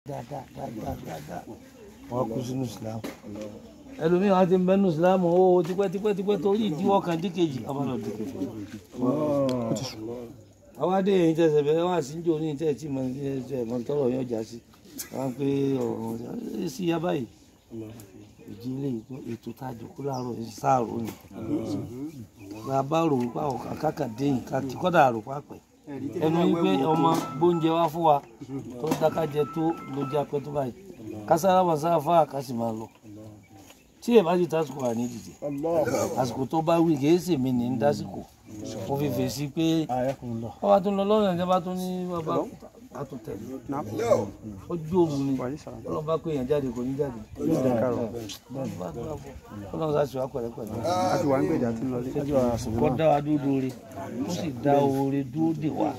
dáadáa dáadáa dáadáa wọn kú sínú islam ẹlòmíràn á ti ń bẹnu islam ó tipẹ́ tipẹ́ tipẹ́ torí ìdíwọ́ kan díkejì ọmọdé díkejì àwọn adé yẹn tẹsẹ̀ bẹ́ẹ̀ wọ́n àti níjó ní tẹ́ tí mo ní ẹ̀ mọ́ tọrọ yẹn ọjà sí wọ́n pé ọ̀rọ̀ sí yá báyìí ìdílé ètò tá a jòkó láàárọ̀ yìí sáàrò ni bàbá rò wípé àwọn kàkà dé yìí ká kí kọ́dà rò pápẹ́ ẹnu wípé ọmọ gbóúnjẹ wá fún wa tó dákájẹ tó lójú apẹ tó báyìí kására wà sáfà ká sì máa lọ tí èèbá ti tásìkò wà ní dìde àsìkò tó bá wí kìí sèmi ní ń dásìkò mo fi fèsì pé ọba tó ń lọ lọ́nà ìjọba tó ní bàbá a tó tẹ̀lé ó jó òun ni ọlọ́run bá pé èèyàn jáde kò ní jáde ọlọ́run sá sí wa pẹ̀lẹ́pẹ̀lẹ́ àti wà ń gbèjà tí ń lọ sí. kọ́ dá wa dúró re ó sì dá oore dúró dè wá.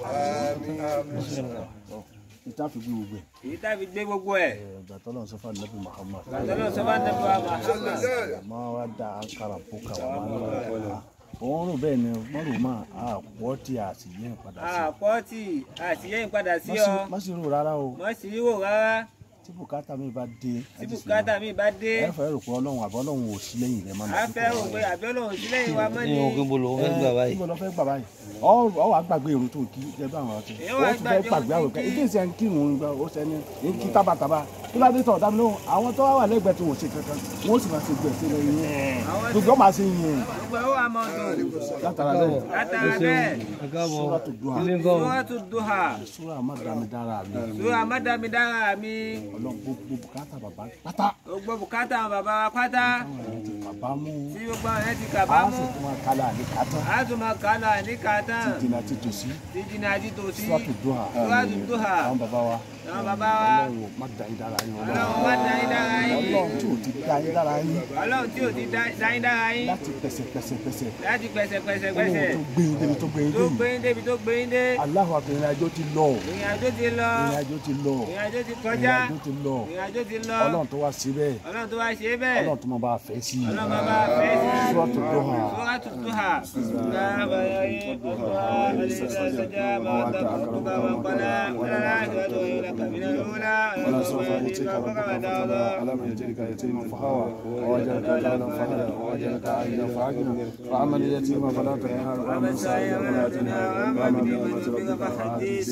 ìta fi bí gbogbo ẹ̀. èyí tá a fi gbé gbogbo ẹ̀. ìgbà tọ́lọ̀ sọ́fà nẹ́bí Muhammad. àtọ́lọ́ sọ́fà nẹ́bí wa Muhammad. àmọ́ wa da ankara bùkà wà máa ń lọ ẹ̀kọ́ òun rò bẹ́ẹ̀ ni wọ́n rò máa àpọ̀ tí a sì yẹn padà sí. àpọ́tì àtìyẹ́yìn padà sí ọ. má sì rò rárá o mọ̀ sí wò rárá. tí bùkátà mi bá dé. tí bùkátà mi bá dé. ẹ fẹ́ rò pé ọlọ́run àbọ̀ ọlọ́run ò sí lẹ́yìn rẹ̀ máa a fẹ́ rò pé àbí ọlọ́run sí lẹ́yìn wa mọ́ ni. ní òkè bolo ó fẹ́ gbà báyìí. níbo lọ fẹ́ gbà báyìí ọ ọ wàá gbàgbé irun tó kí ẹ bá àwọn ọtí Èyí ó wàá ti fẹ́ gbàgbé gbàgbé irun àwọn tó ìkẹ́ kí. ìdí ìsẹ̀ ń kírun ń gbà ó sẹ́ni ń kí tábàtàbà kí ló dé tọ̀ ọ̀dà mi lóhùn àwọn tó wà wà lẹ́gbẹ̀ẹ́ tí wọ́n ṣe kankan wọ́n sì máa ṣe gbẹ̀ sí lẹ́yìn yẹn Àwọn tí- gbogbo máa ṣe yẹn gbogbo ẹ̀ ó wà mọ́ dùn. látara bẹ́ẹ̀ látara bẹ́ẹ̀ ẹ káàbọ̀ Suratu Duha. ilé nǹkan o. Suratu Duha. sura amadamidára mi sura amádàmídára mi. ọlọ́run gbogbo bùkátà bàbá pátá gbogbo bùkátà àwọn bàbá wa pátá. táwọn èèyàn ti bàbá mú tí gbogbo àwọn ẹ̀ ti a kàbá mú. sì tún máa kálá ní kátá a tún máa kà á lọ ní kàtán. jìnnà ti tòsí tí jìnnà àti tòsí. Suratu Duha Suratu Duha. àwọn bàbá wa àwọn bàbá wa. ọlọ́run má dá yín dára yín ọlọ́run má dá yín dára yín. ọlọ́run tí ò ti dá yín dára yín ọlọ́run tí ò ti dá dá yín dára yín. láti pẹ̀sẹ̀pẹ̀sẹ̀pẹ̀sẹ̀ láti pẹ̀sẹ̀pẹ̀sẹ̀pẹ̀sẹ̀. ọlọ́run tó gbé yín débi tó gbé yín tó gbé débi yín débi tó gbé yín dé. aláwọ̀ àbẹ̀rẹ̀ àjọ ti lọ ìrìn àjò ti lọ. ìrìn àjò ti lọ ìrìn àjò ti ìrìn kọjá. àjò ti lọ ìrìn àjò ti lọ. ọlọ́run tó wá síbẹ̀ ọlọ́run tó wá ṣe é bẹ́ẹ̀. ọlọ́run tó máa bá a fẹ́ sí i ọlọ́run bàbá fẹ́ sí i. Suratu Duha Suratu Duha. Láàbà yọrí ọ̀dọ́ àlejò sọ́jà máa ta ọ̀dọ́ máa kọ́lá. Wọ́n láti wá lóyún lákàbínà lóla. ولا سوف يأتيك ربك فترضى ألم يجدك يتيما فهوى ووجدك ضالا فهدى ووجدك عائلا فأغنى فأما اليتيم فلا تقهر وأما السائل فلا تنهر وأما بنعمة ربك فحدث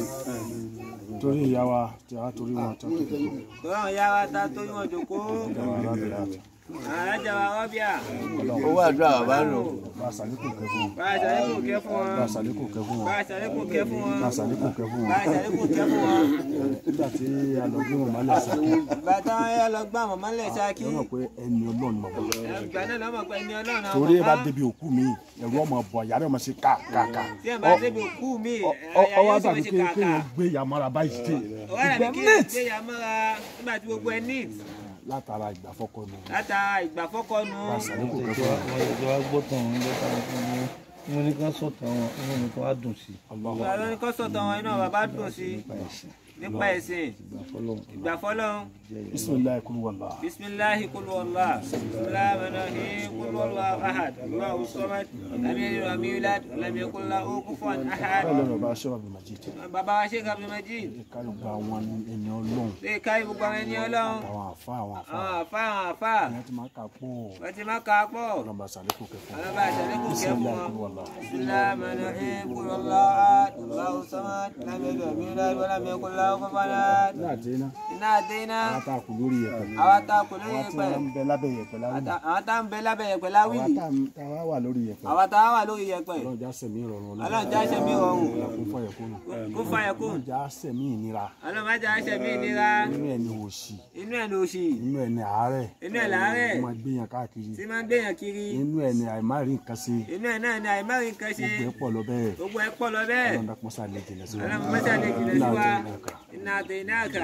torí ìyá wa tí a torí wọn tó tó tó Tọ́lá ìyá wa ta tó yíwọ̀n jòkó. ìjọba arábìnrin àti Àrájà wa rọ́bíà. owó àdúrà bàbá lò. bá a sàlékò kẹ fún wọn Bá a ṣàlékún kẹ́ fún bá a wọn. sàlékò kẹ fún Bá wọn a ṣàlékún kẹ́ fún wọn. bá a sàlékò kẹ fún Bá wọn a ṣàlékún kẹ́ fún wọn. nígbà tí a lọ gbé wọn mọ́lẹ̀ sàkí Bàtà ẹ lọ gbá àwọn mọ́lẹ̀ ṣáàkì. lọ́nà pé ẹni ọlọ́run mọ̀ wọ́n Ìgbà náà lọ́mọ pé ẹni ọlọ́run àwọn torí ẹ bá bàbá. débi òkú mi ẹ̀rọ ọmọ bọ̀ yàrá ọmọ sí káàkáà Tí ẹ bá débi òkú mi, ẹ̀yà ọwọ́ yóò sì àtàbí ṣe pé kàkà. kéèyàn gbé yàmọ́ra báyìí dé Ọwọ́ rẹ̀ ìgbẹ́ bí kí ẹ mẹ́t gbé ya mọ́ra nígbà tí gbogbo ẹ neat. látara ìgbàfọ́kọ nù Látara ìgbàfọ́kọnu. sàlékò kẹ ìjọ fún wọn. wa ìjọ wa gbọ́ tán wọn lọ́ta fún mi mo ní ká sọ̀tàn wọn wọn ní ká wá dùn sí Ìgbà ló ní kọ́ sọ̀tàn wọn iná bàbá dùn sí nípa ẹ̀sìn nípa ẹ̀sìn. ìgbà fọlọ́run Ìgbà fọlọ́run. bisimilayi kulu wala. Bismillahi kul wallah. Bismillahi rahmanir kul wallahu ahad. Allahu samad. Lam yalid wa lam yulad wa lam yakul lahu kufuwan ahad. bẹ́ẹ̀ lọ́rọ̀ bá aṣọ àbí majid Bàbá wa Sheikh Abdul Majid. kárí gba àwọn ẹni ọlọ́run Lè káyé gbogbo àwọn ẹni ọlọ́run. àwọn àfa àwọn àfa Àwọn àfa àwọn àfa. ìyẹn ti máa kà pọ̀ Wọ́n ti máa kà á pọ̀. ọlọ́mọba sàlékò kẹ fún wọn. Ọlọ́ba àṣàlékún kẹ́ fún bisimilayi wọn. kulu wala. Bismillahi rahmanir rahim. Kul wallahu ahad. Allahu samad. Lam yalid wa lam yulad wa lam yakul lahu kufuwan ahad. ní àti iná Iná àdé iná. àwọn tá a kù lórí yẹ̀pẹ̀ Àwa tá a kò lórí àwọn tí yẹpẹ̀. wọ́n ń bẹ lábẹ́ yẹ̀pẹ̀ láwùjọ Àwọn tá a ń bẹ lábẹ́ yẹpẹ̀ láwì. àwọn tá a wá wà lórí yẹ̀pẹ̀ Àwa tá a wà lórí yẹpẹ̀. ọlọ́run já sẹ̀mí ìrọ̀rùn Ọlọ́run já ṣe mí rọrùn. kún fọyẹ̀ kúnnù Kó fàyẹ̀ kún. ọlọ́run já sẹ̀mí ìnira Ọlọ́run má jà ṣe mí nira. inú ẹ̀ ní òṣì Inú ẹ̀ lòṣì. inú ẹ̀ ní àárẹ̀ Inú ẹ̀ làárẹ̀. ó máa gbéyàn káàkiri Tí máa ń gbéyàn kiri. inú ẹ̀ ní àìmáàrí nǹkan ṣe Inú ẹ̀ náà ni àìmọ́rin kan ṣe. gbogbo ẹ̀ pọ̀ lọ bẹ́ẹ̀ Gbogbo ẹ̀ pọ̀ lọ bẹ́ẹ̀. ọlọ́run dákun sá lè jìnà sí wa Ọlọ́run mọ́tà lè jìnà sí wa. Iná àti ìnàkà. Iná àti ìnáàkà.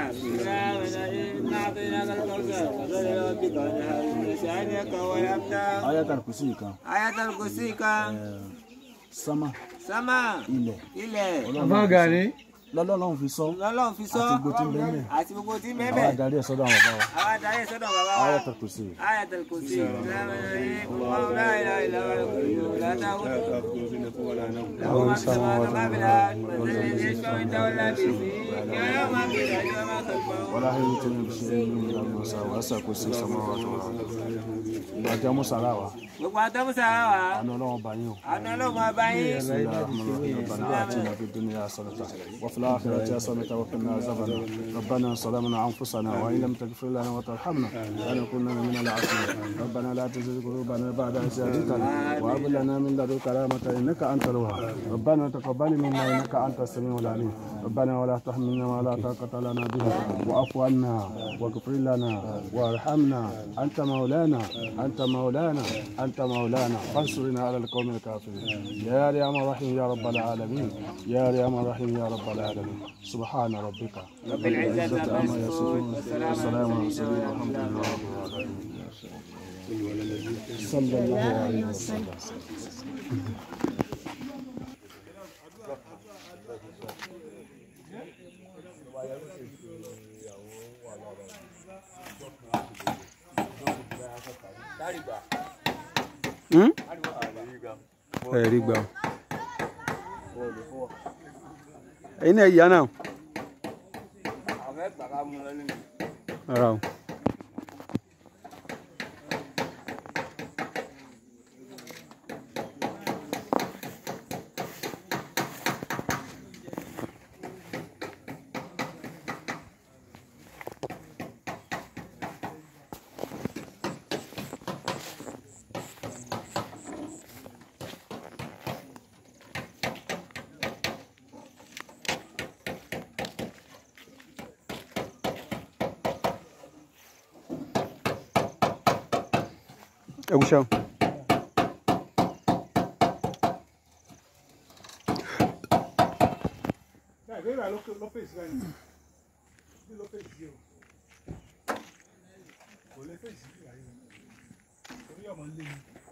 Iná àti ìnáàkà lọ́sà. Ọ̀dọ́dọ̀ lọ́wọ́ bí kan ní àwọn ìṣẹ́ àní ẹ̀kọ́ wọlé áfítà. ayatul kursi kan Ayatul Kursi kan. sámà Sámà. ilẹ̀ Ilẹ̀. àbá gani lọ́lọ́run fi sọ lọ́lọ́run fi sọ àti gbogbo tí ń bẹ́ẹ̀ mẹ́ àti gbogbo tí ń àwọn bẹ́ẹ̀ adarí ẹ̀ sọ́dọ̀ àwọn bàbá wa àwọn adarí ẹ̀ sọ́dọ̀ bàbá wa Ayatul Kursi. ayatul kursi Allahu la ilaha illa huwa al-qayyum la ta'khudhuhu له ما في السماوات وما في الأرض من ذا الذي يشفع عنده إلا بإذنه يعلم ما بين أيديهم وما خلفهم ولا يؤتون بشيء من علمه وسع كرسي السماوات والارض ìgbà tí a mú sàrà wa gbogbo àtọ́mùsà wa àná ọlọ́run bá yín o àná ọlọ́run ọba yín بسم الله الرحمن الرحيم ربنا آتنا في الدنيا حسنة وفي الآخرة حسنة وقنا عذاب النار ربنا ظلمنا أنفسنا وإن لم تغفر لنا وترحمنا لنكونن من العاصرين ربنا لا تزغ قلوبنا بعد إذ هديتنا وهب لنا من لدنك رحمة إنك أنت الوهاب ربنا تقبل منا إنك أنت السميع العليم ربنا ولا تحملنا ما لا طاقة لنا به واعف عنا واغفر لنا وارحمنا أنت مولانا أنت مولانا أنت مولانا فانصرنا على القوم الكافرين يا أرحم الرحيم يا رب العالمين يا أرحم الرحيم يا رب العالمين سبحان ربك رب العزة عما يصفون والسلام على المرسلين والحمد لله رب العالمين صلى الله عليه وسلم ẹ̀rí gbà ẹ̀yin náà yà náà àwọn ẹgbàá ká mú lọ nínú. ara o. ẹ kú ṣeun. Bẹ́ẹ̀ bẹ́ẹ̀ ló ló fèsì báyìí. Bí ló fèsì yìí o. Kò lè fèsì bí wàyí o. Torí ọmọ ń lé mi.